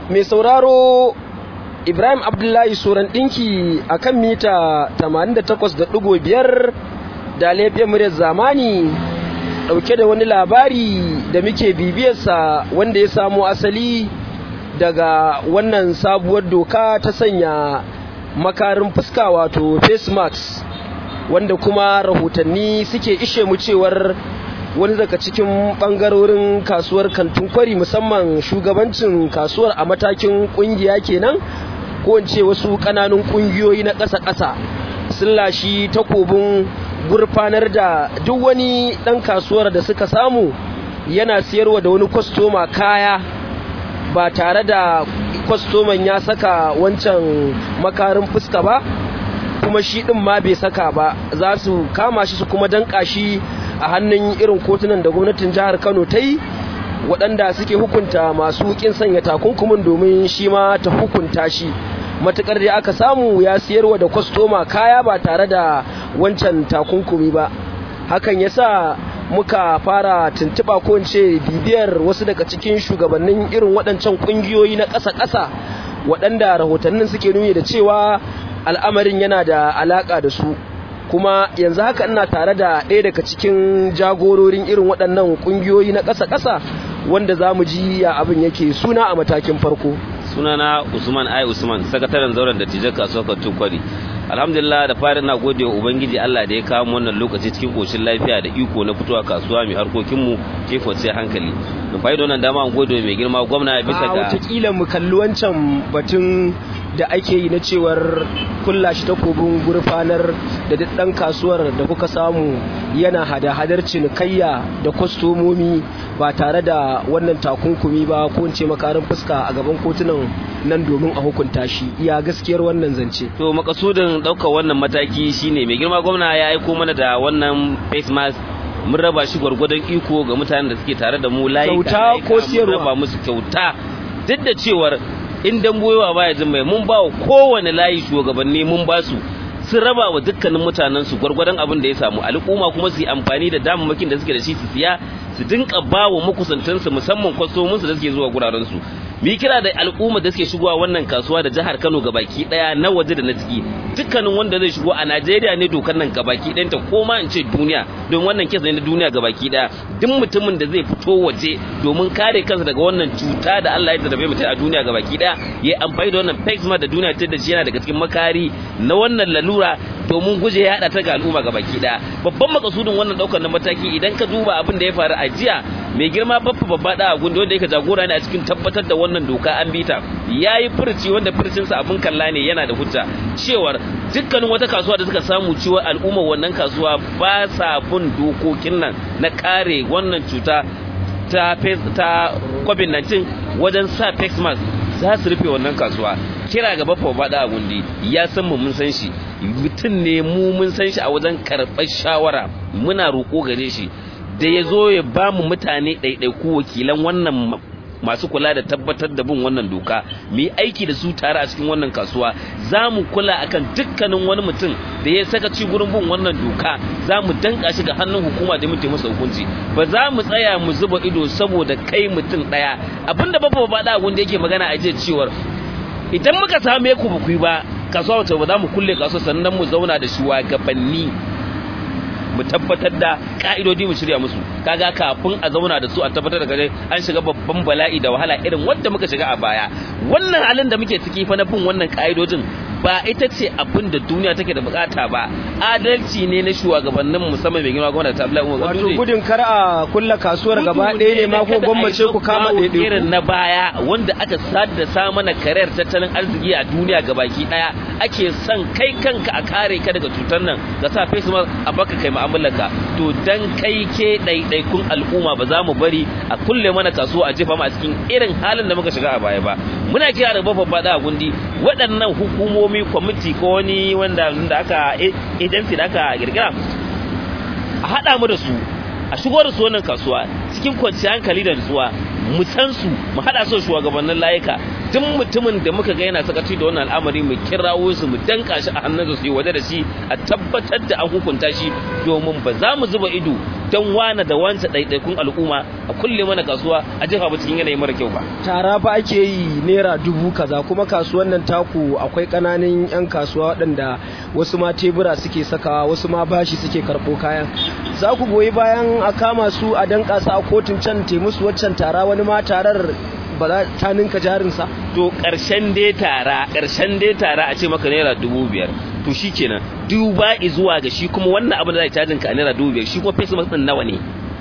mai sauraro ibrahim abdullahi suran ɗinki a kan mita 88.5 da laifin muryar zamani ɗauke da wani labari da muke bibiyarsa wanda ya samo asali daga wannan sabuwar doka ta sanya makarin fuska wato face mask wanda kuma rahotanni suke ishe mu cewar wani daga cikin bangarorin kasuwar kantin kwari musamman shugabancin kasuwar a matakin kungiya kenan ko ce wasu kananun kungiyoyi na ƙasa-ƙasa sun lashi takobin gurfanar da duk wani ɗan kasuwar da suka samu yana siyarwa da wani kwastoma kaya ba tare da kwastoman ya saka wancan makarin fuska ba kuma shi ɗin ma bai saka ba za su kama shi su kuma danƙa shi a hannun irin kotunan da gwamnatin jihar kano ta yi waɗanda suke hukunta masu ƙin sanya takunkumin domin shi ma ta hukunta shi matuƙar da aka samu ya siyarwa da kwastoma kaya ba tare da wancan takunkumi ba hakan ya sa muka fara tuntuɓa ko ce bibiyar wasu daga cikin shugabannin irin waɗancan ƙungiyoyi na ƙasa-ƙasa waɗanda rahotannin suke nuni da cewa al'amarin yana da alaƙa da su kuma yanzu haka ina tare da ɗaya daga cikin jagororin irin waɗannan ƙungiyoyi na ƙasa-ƙasa wanda za mu ji ya abin yake suna a matakin farko sunana usman ai usman sakataren zauren da tijar kasuwar kantun kwari alhamdulillah da fari na gode wa ubangiji allah da ya kawo wannan lokaci cikin koshin lafiya da iko na fitowa kasuwa mai harkokinmu ke kwanciyar hankali da fa'i da wannan dama an gode mai girma gwamna bisa ga watakila mu kalli wancan batun da ake yi na cewar kulla shi takobin gurfanar da duk ɗan kasuwar da kuka samu yana hada-hadar cinikayya da kwastomomi ba tare da wannan takunkumi ba ko ce makarin fuska a gaban kotunan nan domin a hukunta shi iya gaskiyar wannan zance to makasudin ɗaukar wannan mataki shine mai girma gwamna ya aiko mana da wannan face mask mun raba shi gwargwadon iko ga mutanen da suke tare da mu layi kyauta ko siyarwa raba musu kyauta duk da cewar in damboyewa baya jin mai mun ba wa kowane layi shugabanni mun ba su sun raba wa dukkanin mutanen su gwargwadon abin da ya samu al'umma kuma su yi amfani da damammakin da suke da shi su siya su dinka ba wa makusantansu musamman kwastominsu da suke zuwa guraren su mu yi kira da al'umma da suke shigowa wannan kasuwa da jihar Kano gabaki daya na waje da na ciki dukkanin wanda zai shigo a Najeriya ne dokar nan gabaki ɗayan ta ko ma in ce duniya don wannan kesa ne na duniya gabaki daya duk mutumin da zai fito waje domin kare kansa daga wannan cuta da Allah ya tarbe mutum a duniya gabaki daya ya amfani da wannan face da duniya ta da shi yana daga cikin makari na wannan lalura domin guje ya hada ta ga al'umma gabaki daya babban makasudin wannan daukar na mataki idan ka duba abin da ya faru a jiya mai girma babba babba da gundi wanda yake jagora ne a cikin tabbatar da wannan doka an bita yayi furci wanda furcinsa abin kalla ne yana da hujja cewar dukkanin wata kasuwa da suka samu cewa al'umma wannan kasuwa ba sa bin dokokin nan na kare wannan cuta ta ta covid-19 wajen sa face mask za su rufe wannan kasuwa kira ga bafa bada a gundi ya san mu mun san shi mutum ne mu mun san shi a wajen karɓar shawara muna roƙo gare shi da ya zo ya ba mu mutane ɗaiɗaiku wakilan wannan masu kula da tabbatar da bin wannan doka mu yi aiki da su tare a cikin wannan kasuwa za mu kula akan dukkanin wani mutum da ya saka ci gurin bin wannan doka za mu danka shi ga hannun hukuma da muke masa hukunci ba za mu tsaya mu zuba ido saboda kai mutum ɗaya abinda ba ba da wanda yake magana a jiya cewar idan muka same ku ba ku yi ba kasuwa wata ba za mu kulle kasuwa sannan mu zauna da shugabanni mu tabbatar da ka'idodi mu shirya musu kaga kafin a zauna da su a tabbatar da gare an shiga babban bala'i da wahala irin wanda muka shiga a baya wannan halin da muke ciki fa na bin wannan ka'idojin ba ita ce abin da duniya take da bukata ba adalci ne na shugabannin musamman mai girma gwamnati ta Abdullahi Umar wato gudun kar a kulla kasuwar gaba ɗaya ne ma ko gwamnati ku kama ɗaiɗaiku irin na baya wanda aka sadda sa mana karyar tattalin arziki a duniya gabaki ɗaya ake son kai kanka a kare ka daga cutar nan ka sa face mask a baka kai mu'amalarka to dan kai ke ɗaiɗaikun al'umma ba za mu bari a kulle mana kasuwa a jefa mu a cikin irin halin da muka shiga a baya ba muna kira da babban bada a gundi waɗannan hukumomi kwamiti ko wani wanda da aka agency da aka girgira a haɗa mu da su a shigo da su wannan kasuwa cikin kwanciyar hankali da nutsuwa mu san su mu haɗa su shugabannin layuka duk mutumin da muka ga yana sakaci da wannan al'amari mu kirawo su mu danka shi a hannun su yi waje da shi a tabbatar da an hukunta shi domin ba za mu zuba ido dan wana da wancan ɗaiɗaikun al'umma a kulle mana kasuwa a jefa mu cikin yanayi mara kyau ba tara fa ake yi naira dubu kaza kuma kasuwan nan taku akwai ƙananan 'yan kasuwa waɗanda wasu ma tebura suke sakawa wasu ma bashi suke karɓo kayan za ku goyi bayan a kama su a danƙa su a kotun can te musu waccan tara wani ma tarar ba za ta ninka jarinsa to ƙarshen dai tara ƙarshen dai tara a ce maka naira dubu biyar to shi kenan duba zuwa ga shi kuma wannan abin da zai cajin ka a naira dubu biyar shi kuma face mask ɗin nawa ne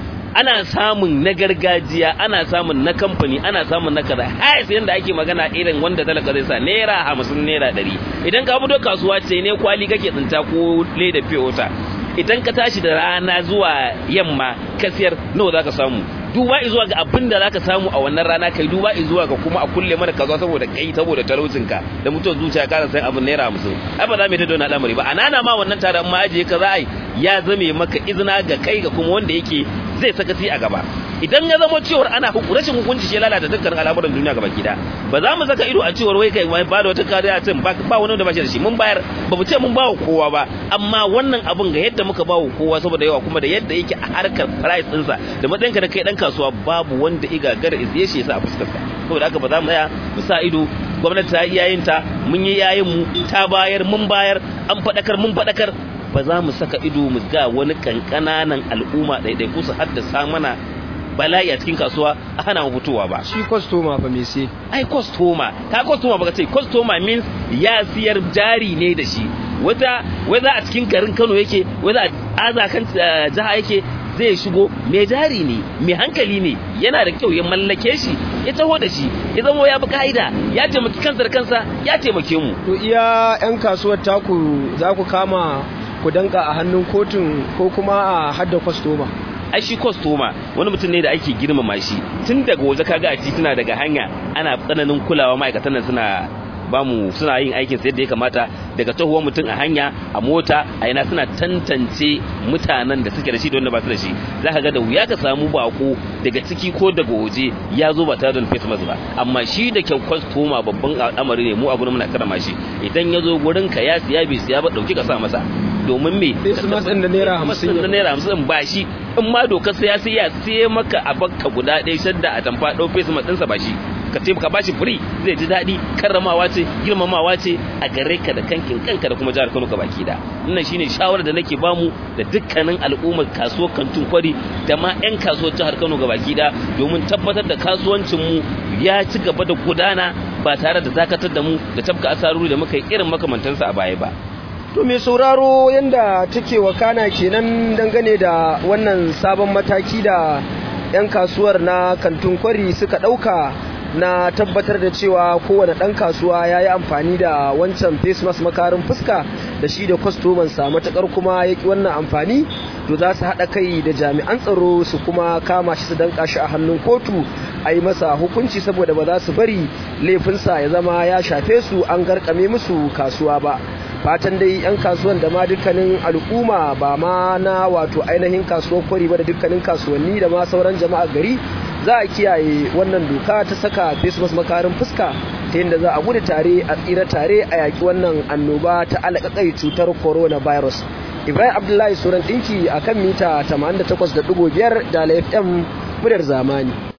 ana samun na gargajiya ana samun na kamfani ana samun na kaza har sai yanda ake magana irin wanda talaka zai sa naira hamsin naira ɗari idan ka fito kasuwa ce ne kwali kake tsinta ko leda wata idan ka tashi da rana zuwa yamma ka siyar nawa zaka samu duba zuwa ga abin da zaka samu a wannan rana kai duba zuwa ga kuma a kulle mana kaza saboda kai saboda talaucin ka da mutuwar zuciya ka san abin naira hamsin ai ba za mu yi ta dona al'amari ba anana ma wannan tare ma ajiye ka za a yi ya zame maka izina ga kai ga kuma wanda yake zai sakaci a gaba idan ya zama cewar ana rashin hukunci shi lalata dukkan al'amuran duniya gaba gida ba za mu saka ido a cewar wai kai ba da wata kariya ce ba wani da ba shi da shi mun bayar ba mu ce mun ba wa kowa ba amma wannan abun ga yadda muka ba wa kowa saboda yawa kuma da yadda yake a harkar price ɗinsa da matsayinka da kai dan kasuwa babu wanda iga gara izye shi yasa a fuskarsa saboda haka ba za mu tsaya mu sa ido gwamnati ta yi yayinta mun yi yayin mu ta bayar mun bayar an faɗakar mun faɗakar ba za mu saka ido mu ga wani kankananan al'umma ɗaiɗaiku su haddasa mana bala'i a cikin kasuwa a hana mu fitowa ba shi kwastoma fa me sai ai kwastoma ka kwastoma baka ce kwastoma means ya siyar jari ne da shi wata wata a cikin garin Kano yake wata a aza kan jiha yake zai shigo mai jari ne mai hankali ne yana da kyau ya mallake shi ya taho da shi ya zama ya bi ka'ida ya taimaki kansa da kansa ya taimake mu to iya yan kasuwar taku za ku kama ku danka a hannun kotun ko kuma a hadda kwastoma ai shi kwastoma wani mutum ne da ake girmama shi tun daga waje kaga a tituna daga hanya ana tsananin kulawa ma'aikatan nan suna bamu suna yin aikin su yadda ya kamata daga tahuwar mutum a hanya a mota a ina suna tantance mutanen da suke da shi da wanda ba su da shi za ka ga da wuya ka samu bako daga ciki ko daga waje ya zo ba tare da face mask ba amma shi da kyau kwastoma babban al'amari ne mu a gurin muna karama shi idan ya zo gurin ka ya siya bai siya ba dauki ka sa masa domin me face mask din da naira hamsin da naira hamsin ba shi in ma dokar sai ya sai ya sai maka a bakka guda ɗaya shadda a tamfa ɗau face mask ɗinsa ba shi ka taimaka ba shi free zai ji daɗi karramawa ce girmamawa ce a gare ka da kankin kanka da kuma jihar Kano ka baki da wannan shine shawarar da nake bamu da dukkanin al'ummar kasuwar kantin kwari da ma 'yan kasuwar jihar Kano ga baki da domin tabbatar da kasuwancin mu ya ci gaba da gudana ba tare da dakatar da mu da tabka asaruri da muka yi irin makamantansa a baya ba To mai sauraro yanda take wakana kenan dangane da wannan sabon mataki da 'yan kasuwar na kantin kwari suka ɗauka na tabbatar da cewa kowane ɗan kasuwa ya yi amfani da wancan face mask makarin fuska da shi da kwastomansa matuƙar kuma ya ƙi wannan amfani to za su haɗa kai da jami'an tsaro su kuma kama shi su danƙa shi a hannun kotu a yi masa hukunci saboda ba za su bari laifinsa ya zama ya shafe su an garkame musu kasuwa ba fatan dai 'yan kasuwan da ma dukkanin al'umma ba ma na wato ainihin kasuwar kwari ba da dukkanin kasuwanni da ma sauran jama'a gari za a kiyaye wannan doka ta saka face makarin fuska ta yadda za a gudu tare a tsira tare a yaƙi wannan annoba ta alaƙaƙai cutar coronavirus ibrahim abdullahi suran ɗinki a kan mita 88.5 da fm muryar zamani